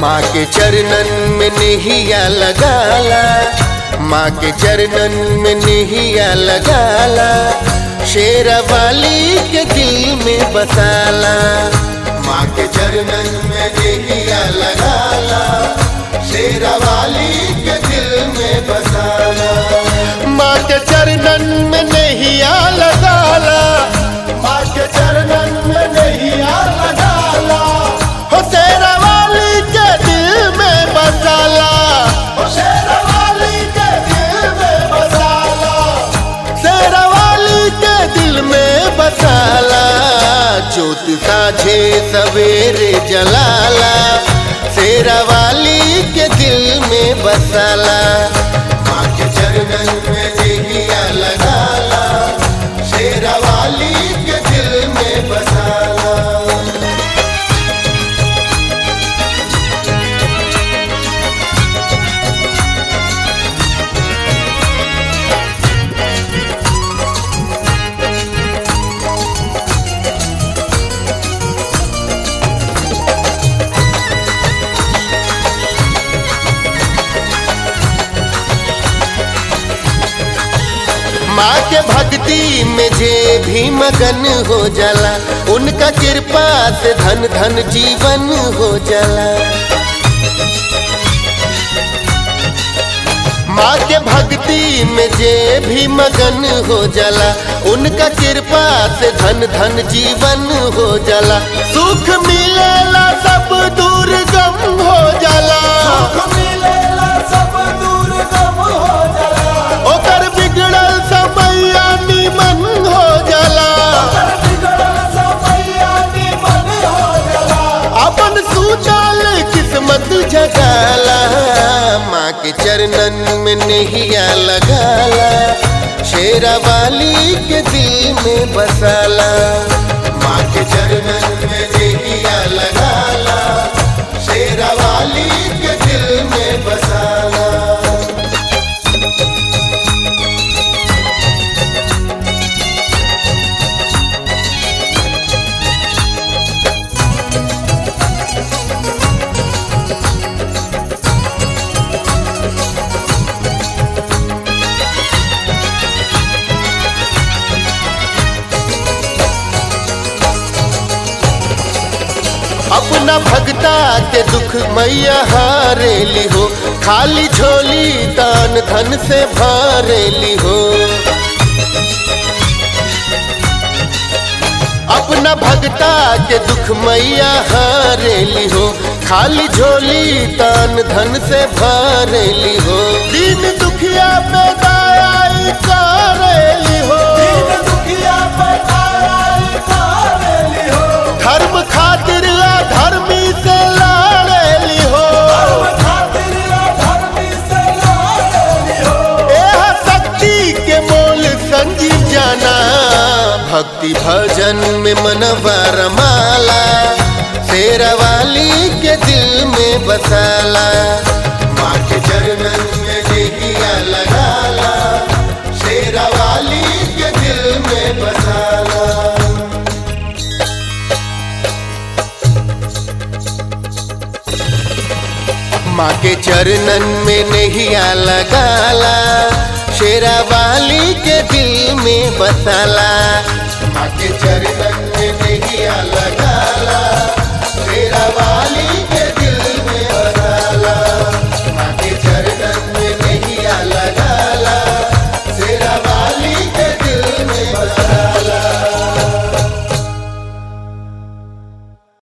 माँ के चरणन में नहिया लगाला माँ के चरणन में नहिया लगाला शेरा वाली के दिल में बसाला माँ के चरणन में नहिया लगाला शेरा वाली के दिल में बसाला माँ के चरणन में नहिया लगाला माँ के चरणन में नहिया लगाला हो शेरा वाली के दिल में बसाला हो शेरा वाली के दिल में बसाला शेरा वाली के दिल में बसाला ज्योत साझे सवेरे जलाला शेरा वाली के दिल में बसाला माँ के चरणन में देहिया लगाला शेरा वाली के दिल में बसाला माँ के भक्ति में जे भी मगन हो जाला उनका कृपा से धन धन जीवन हो जाला माँ के भक्ति में जे भी मगन हो जाला उनका कृपा से धन धन जीवन हो जाला सुख मिलेला सब दूर गम हो जाला ओकर बिगड़ल समैया निमन हो जाला अपन सूचल किस्मत जगाला माँ के चरणन में नहिया लगाला शेरा वाली के दिल में बसाला माँ के चरणन में नहिया लगाला शेरा वाली के दिल में बसाला अपना भगता के दुख मैया हारेली हो खाली झोली दान धन से भरेली हो अपना भगता के दुख मैया हारेली हो खाली झोली दान धन से भरेली हो दिन दुखिया पे दयाई करेली हो धर्म खातिर धर्मी से लड़ेली हो एह शक्ति के मोल संजीव जाना भक्ति भजन में मनवा रमाला शेरा वाली के दिल में बसाला माँ के चरणन में देहिया लगाला शेरा वाली के दिल में बसाला माँ के चरणन में नहिया लगाला शेरा वाली के दिल में बसाला माँ के चरणन में नहिया लगाला